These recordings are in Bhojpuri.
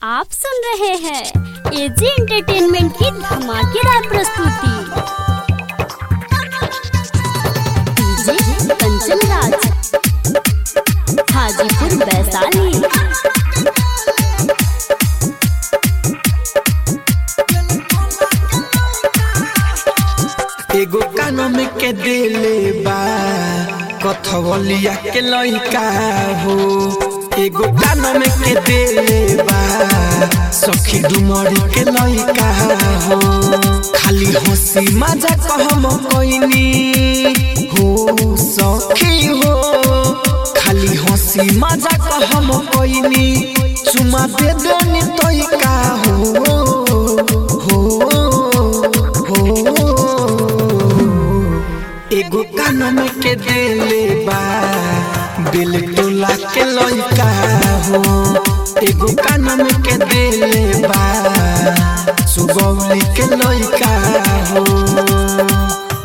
आप सुन रहे हैं एजी एंटरटेनमेंट की धमाकेदार प्रस्तुति डीजे कंचन राज हाजीपुर वैशाली एगो कानम के देले बा कथवलिया के लइका हो एगो कानम के देले बा सखी डुमरी के लइका हो खाली हंसी मजा कहम कोइनी हो सखी हो खाली हंसी मजा कहम कोइनी चुमा दे देनी तोइका हो हो हो एगो कानम के देले बा दिल टोला के लइका हो एगो कानम के देले बा सुगौली के लइका हो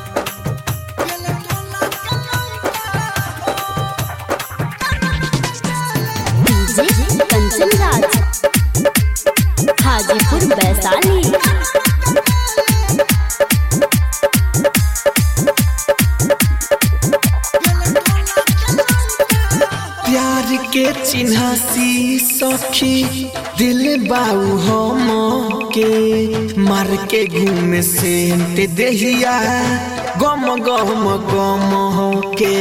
डीजे कंचन राज हाजीपुर वैशाली प्यार के चिन्हासी सखी दिल बाऊ हम के मार के घूम से ते देहिया गम गम गम के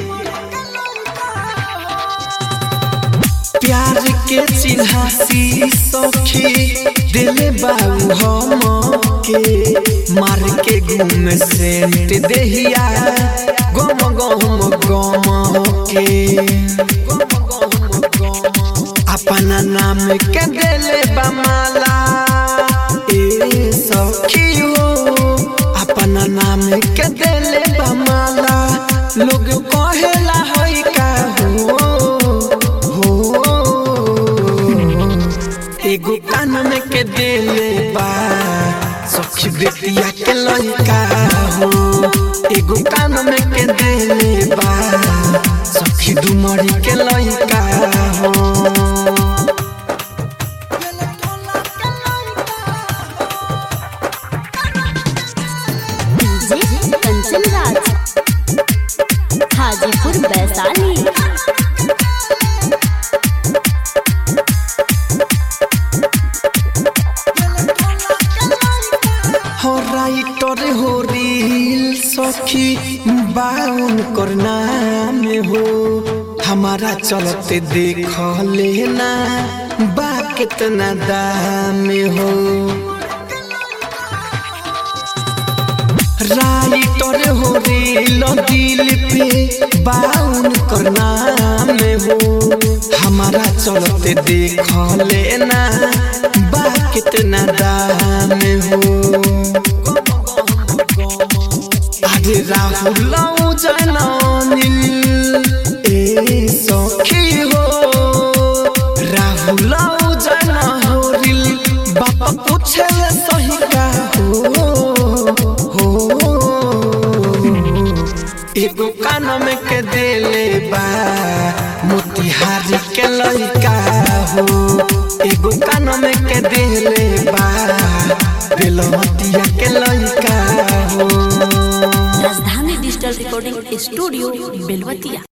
प्यार के चिन्हासी सखी दिल बाऊ हम के मार के घूम से ते देहिया गम गम गम के अपना नाम के दिले बमाला ए सखी हो अपना नाम के दिले बमाला लोग कहेला होई का हो हो एगो कानम के दिले बा सखी बेटिया के लइका हो एगो कानम के दिले बा सखी डुमरी के लइका हो डीजे कंचन राज हाजीपुर वैशाली हो राइटर हो रील सखी बाउन करना में हो हमारा चलते देख लेना बा कितना दाम हो राइटर हो रील दिल पे बाउन करना में हो हमारा चलते देख लेना बा कितना दाम हो अरे राहुल जननिल ए सखी हो राहुल जन होरिल बाप पूछे सही का हो हो एगो कानम के देले बा मोतिहारी के लइका हो एगो कानम के देले बा बेलवतिया के लइका हो राजधानी डिजिटल रिकॉर्डिंग स्टूडियो बेलवतिया